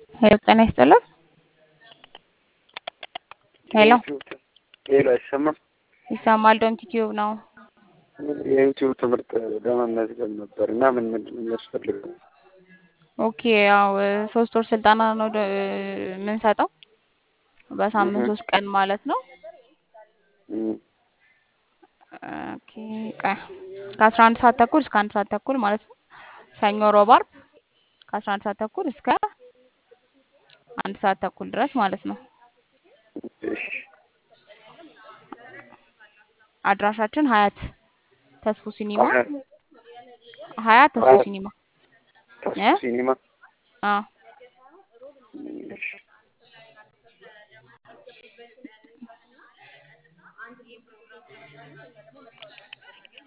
ሄሎ ጤና ይስጥልን። ሄሎ ሄሎ አይሰማም? ይሰማል። ዶንት ቲዩብ ነው። የዩቲዩብ ትምህርት ለመመዝገብ ነበር እና ምን ምንድን ነው የሚያስፈልገው? ኦኬ ያው ሶስት ወር ስልጠና ነው ደ- የምንሰጠው በሳምንት ሶስት ቀን ማለት ነው። እም፣ ኦኬ ቀ- ከአስራ አንድ ሰዓት ተኩል እስከ አንድ ሰዓት ተኩል ማለት ነው። ሰኞ፣ ሮብ፣ አርብ ከአስራ አንድ ሰዓት ተኩል እስከ አንድ ሰዓት ተኩል ድረስ ማለት ነው። እሺ፣ አድራሻችን ሀያት ተስፉ ሲኒማ ሀያት ሀያት ተስፉ ሀያት ሲኒማ ተስፉ እ ሲኒማ። አዎ እሺ፣